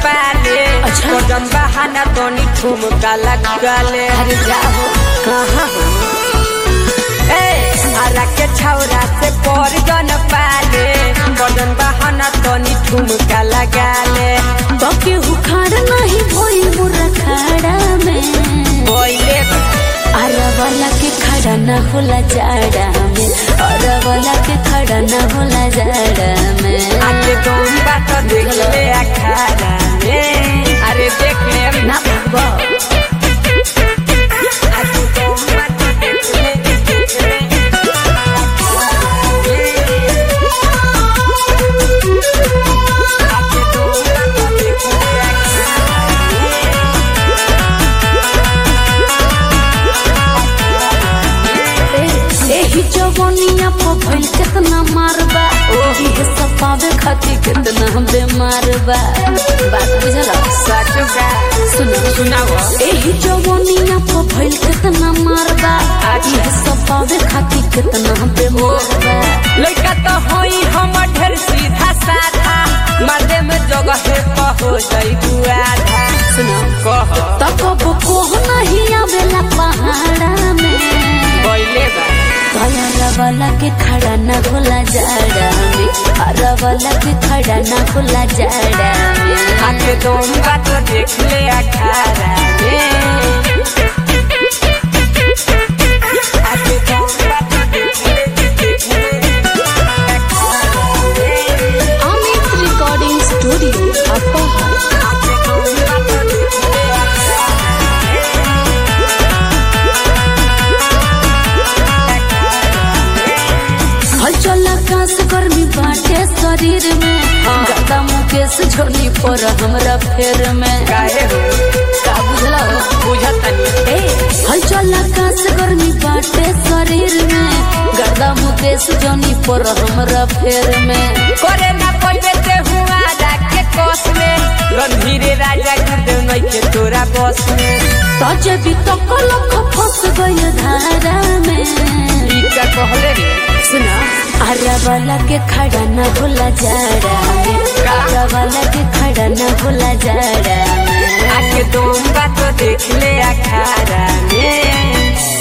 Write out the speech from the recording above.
पाले अच्छा। कदम बहाना तोनी ठुमका लगले अरे जाओ कहाँ हो ए हरा के छौरा से पर जन पाले कदम बहाना तोनी ठुमका लगाले बाकी हुखार नहीं भोई मुर्रा खाड़ा में बोले अरवला के खड़ा न होला जाड़ा में अरवला के खड़ा न होला जाड़ा में आके तुम बात देख ले अखाड़ा में अरे देख ले ना भगवा आके तुम बात देख ले देख ले आके तुम बात देख ले एही जवनिया पर भइल कितना मारबा ओही सब पावे खातिर कितना बेमार बा बात बुझल सचुका सुनो सुनाओ एही जवनिया पर भइल कितना मारबा आजी सब पावे खातिर कितना बेमार बा लड़का तो होई हम ढेर सीधा साधा मर्दे में जगह है कहो जाई दुआ था सुनो कह तब कोह नहीं आवेला पहाड़ा में बोले बा भया वाला के खड़ा न होला जाड़ा में हरा वाला के खड़ा न होला जाड़ा में आके तुम बात देख ले अखाड़ा में आके तुम बात देख ले देख ले अखाड़ा में। अमित रिकॉर्डिंग स्टूडियो अपोहर आके तुम बात देख ले अखाड़ा हलचल आकाश गर्मी बाटे शरीर में गदा मुकेश झोली पर हमरा फेर में काहे हो का बुझला बुझत नहीं ए हलचल आकाश गर्मी बाटे शरीर में गदा मुकेश जोनी पर हमरा फेर में करे ना पहिले ते हुआ के कोस में रणधीरे राजा गुरुदेव नहीं के तोरा बस में तजे भी तो कलक फंस गई धारा में ई का कहले रे सुना आरा वाला के खड़ा न भूला जाड़ा में आरा वाला के खड़ा न भूला जाड़ा में आके तुम बात देख ले अखाड़ा में